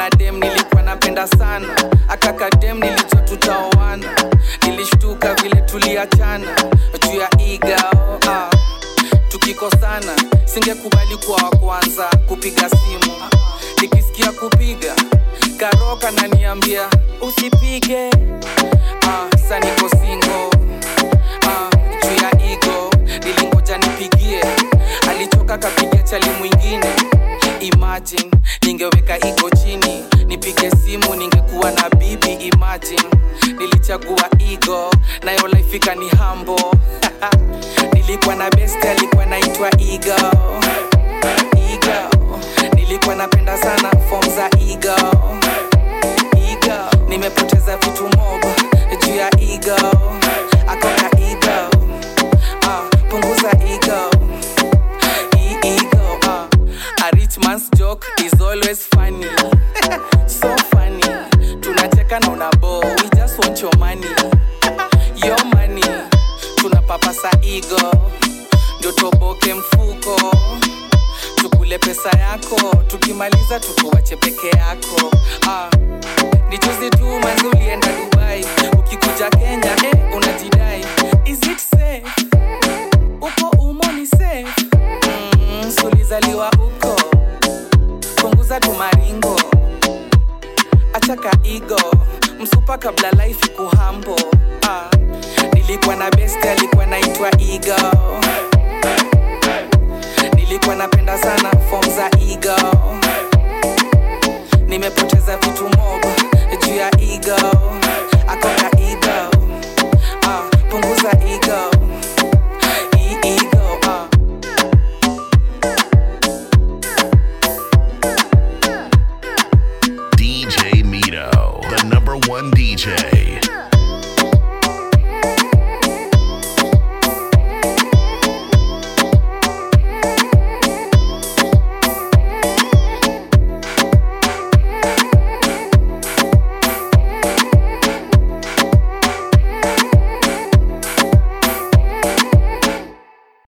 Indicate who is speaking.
Speaker 1: na dem nilikuwa napenda sana akakadem nilijua tutaoana nilishtuka vile tuliachana juu ya igao ah. tukikosana singekubali kuwa wa kwanza kupiga simu nikisikia kupiga karoka naniambia usipige ah, saniko singo ah, juu ya igo nilingoja nipigie alichoka kapiga chali mwingine imagine ningeweka igo chini nipige simu ningekuwa na bibi imagine nilichagua igo nayo laifika ni hambo nilikuwa na best alikuwa naitwa igo igo nilikuwa napenda sana fom za igo igo nimepoteza vitu mob juu ya igo akoka igo ah, punguza ego E- ego uh. a rich man's joke is always funny so funny tunacheka na unabo we just want your money your money tunapapasa ego ndio toboke mfuko tukule pesa yako tukimaliza tukuwache peke yako ah. ni juzi tu manzi ulienda dubai ukikuja kenya eh, unajidai is it safe uko umo ni safe mm, sulizaliwa uko punguza tumaringo achaka igo msupa kabla life kuhambo ah, nilikuwa na best alikuwa naitwa igo nilikuwa napenda sana fom za igo nimepoteza vitu mob